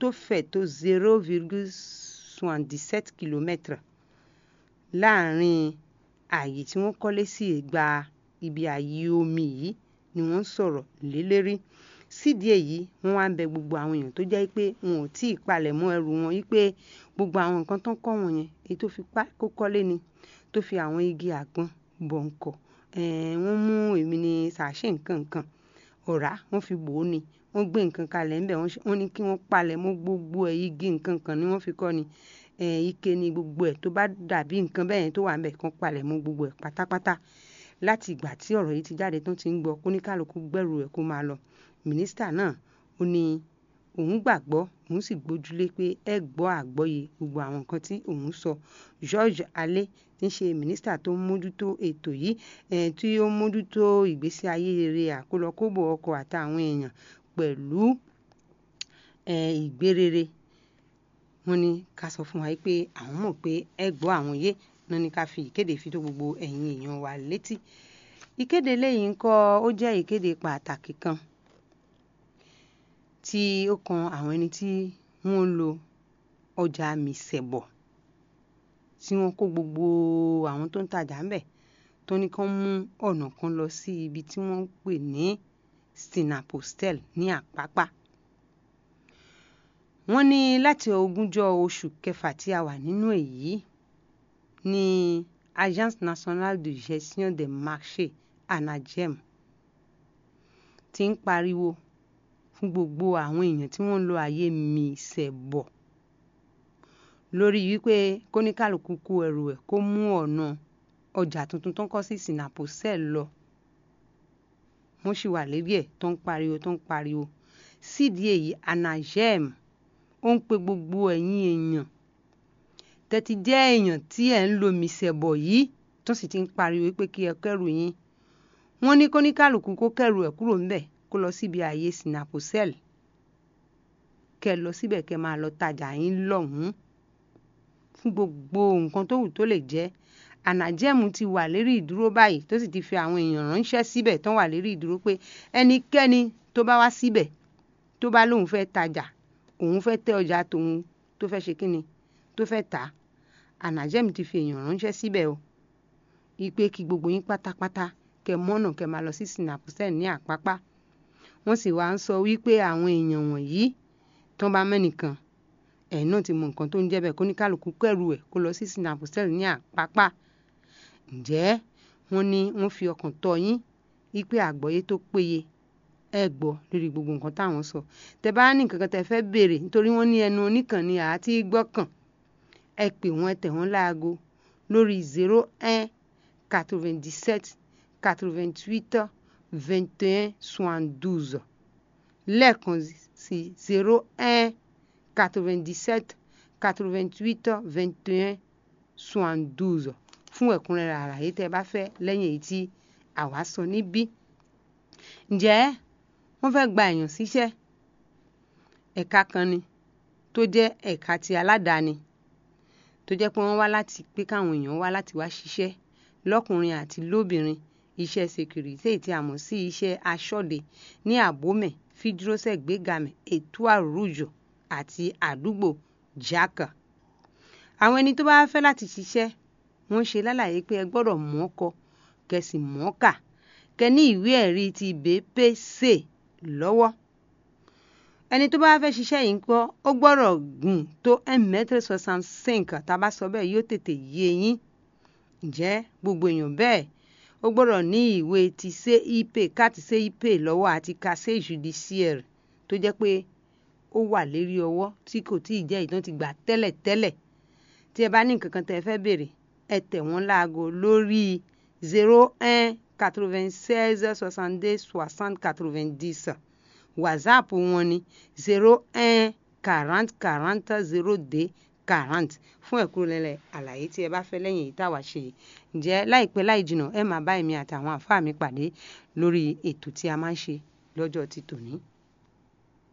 tó fẹ̀ tó zero virgule soixante-dix-sept kilomètres láàrin ààyè tí wọ́n kọ́lé sí ẹ̀gbà ibi ààyè omi yìí ni wọ́n ń sọ̀rọ̀ lé lérí sídìí èyí wọ́n wá ń bẹ gbogbo àwọn èèyàn tó jẹ́ pé wọn ò tí ì palẹ̀ mọ́ ẹrù wọn wípé gbogbo àwọn nǹkan tó ń kọ́ wọn yẹn èyí tó fi kó kọ́lé ni tó fi àwọn igi àgbọn bọ̀ǹkọ̀ wọ́n mú èmi ní sàṣẹ nǹkan nǹkan ọ̀rá wọ́n fi bò ó ni wọ́n gbé nǹkan kalẹ̀ ńbẹ̀ wọ́n ní kí wọ́n palẹ̀ mọ́ gbogbo ẹ̀ igi nǹkan kan ni wọ́n fi kọ́ ni ike ni gbogbo ẹ̀ tó bá dàbí nǹkan bẹ́ẹ̀ tó wà ńbẹ̀ kán palẹ̀ mọ́ gbogbo ẹ̀ pátápátá láti ìgbà tí ọ̀rọ̀ yìí ti jáde tán ti ń gbọ́ kóníkàlùkù gbẹ̀rù ẹ̀ kó máa lọ mínísítà náà ó ní òun gbàgbọ́ òun sì gbójúlé pé ẹ gbọ́ àgbọ́yé gbogbo àwọn nǹkan tí òun sọ George Alé tí ń ṣe mínísítà tó ń mójútó ètò yìí tí ó ń mójútó ìgbésí ayé rere àkólọkóbò ọkọ̀ àtàwọn èèyàn pẹ̀lú ìgbérere wọ́n ní ká sọ fún wa pé àwọn mọ̀ pé ẹ gbọ́ àwọn yé náà ní ká fi ìkéde fi tó gbogbo ẹ̀yin èèyàn wa létí ìkéde lẹ́yìn ńkọ́ ó jẹ́ ìkéde pàtàkì kan tí ó kan àwọn ẹni tí wọ́n ń lo ọjà mìsẹ̀bọ̀ tí wọ́n kó gbogbo àwọn tó ń tajà ńbẹ̀ tó ní kán mú ọ̀nà kan lọ sí ibi tí wọ́n ń pè ní stinapostel ní àpápá wọ́n ní láti ogúnjọ́ oṣù kẹfà tí a wà nínú èyí ní agence nationale de gestion des marchés anagem ti ń pariwo fún gbogbo àwọn èèyàn tí wọ́n ń lo àyè mìsẹ̀bọ̀ lórí wípé kóníkàlùkù kó ẹrù ẹ̀ kó mú ọ̀nà ọjà tuntun tó ń kọ́ sí sinaposel lọ wọ́n sì wà lérí ẹ̀ tó ń pariwo tó ń pariwo sídìí èyí anagem ó ń pe gbogbo ẹ̀yin èèyàn tẹ́tí jẹ́ èèyàn tí ẹ̀ ń lo mìsẹ̀bọ̀ yìí tó sì ti ń pariwo pé kí ẹ kẹ́rù yín wọ́n ní kóníkàlùkù kó kẹ́rù ẹ̀ kúrò ńbẹ̀ kó lọ síbi ààyè sinaposel kẹ́ lọ síbẹ̀ kẹ́ máa lọ tajà yín lọ́hùn-ún fún gbogbo nǹkan tó wù tó lè jẹ́ ànàjẹ́mu ti wà lérí ìdúró báyìí tó sì ti fi àwọn èèyàn ránṣẹ́ síbẹ̀ tán wà lérí ìdúró pé ẹnikẹ́ni tó bá wá síbẹ̀ tó bá lóun fẹ́ tajà òun fẹ́ tẹ ọjà tòun tó fẹ́ ṣe kíni tó fẹ́ tà á ànàjẹ́mu ti fi èèyàn ránṣẹ́ síbẹ̀ o ipe kí gbogbo yín pátápátá kẹ́ mọ́nà kẹ́ máa lọ sí sinaposel ní àpápá wọ́n sì wá ń sọ wípé àwọn èèyàn wọ̀nyí tán bá mẹ́nìkan ẹ̀yin náà ti mọ nǹkan tó ń jẹ́ bẹ́ẹ̀ kó ní kálukú kẹ́rù ẹ̀ kó lọ sí sinaposel ní àpápá ǹjẹ́ wọ́n ní wọ́n fi ọkàn tọ́ yín wípé àgbọ́yé tó péye ẹ gbọ́ lórí gbogbo nǹkan táwọn sọ tẹ bá ní nǹkan kan tẹ fẹ́ béèrè nítorí wọ́n ní ẹnu oníkànnì àti gbọ́kàn ẹ pè wọ́n ẹ tẹ̀ wọ́n láago lórí zero un quatre-vingt-dix-sept quatre-vingt-huit vingt et un soixante-douze lẹ́ẹ̀kan sí zero un quatre-vingt-dix-sept quatre-vingt-huit vingt et un soixante-douze fún ẹ̀kúnrẹ́rẹ́ àlàyé tẹ́ bá fẹ́ lẹ́yìn èyí tí àwa sọ níbí ǹjẹ́ wọ́n fẹ́ gba èèyàn síṣẹ́ ẹ̀ka kan ni tó jẹ́ ẹ̀ka ti aládàáni tó jẹ́ pé wọ́n wá láti pé káwọn èèyàn wá láti wá ṣiṣẹ́ lọ́kùnrin àti lóbìnrin iṣẹ́ security tí a mọ̀ sí iṣẹ́ aṣọ́de ní àbómẹ̀ fídírọ́sẹ̀ gbégamẹ̀ ètò àrùjọ àti àdúgbò jákà àwọn ẹni tó bá fẹ́ láti ṣiṣẹ́ wọ́n ṣe lálàyé pé ẹ gbọ́dọ̀ mọ̀ọ́kọ kẹsì mọ̀ọ́kà kẹ ní ìwé ẹ̀rí ti BPC lọ́wọ́ ẹni tó bá fẹ́ ṣiṣẹ́ yìí ń kọ́ ó gbọ́dọ̀ gùn tó un mètre soixante cinq tá a bá sọ bẹ́ẹ̀ yóò tètè yé yín ǹjẹ́ gbogbo èèyàn bẹ́ẹ̀ ó gbọ́dọ̀ ní ìwé ti CIP káàtì CIP lọ́wọ́ àti casier judiciaire tó jẹ́ pé ó wà lérí ọwọ́ tí kò tí ì jẹ́ ìtàn ti gbà tẹ́lẹ̀ tẹ́lẹ̀ tí ẹ bá ní nǹkan kan tẹ́ ẹ fẹ́ béèrè ẹ tẹ̀ wọ́n láago lórí zero un quatre-vingt-seize soixante-deux soixante quatre-vingt-dix whatsapp wọn ni zero un quarante quarante zero deux quarante fún ẹ̀kúnrẹ́rẹ́ àlàyé tí ẹ bá fẹ́ lẹ́yìn èyí táwa ṣe yìí ǹjẹ́ láìpẹ́ láì jìnnà ẹ máa bá èmi àtàwọn àfáà mi pàdé lórí ètò tí a máa ń ṣe lọ́jọ́ ti tòní.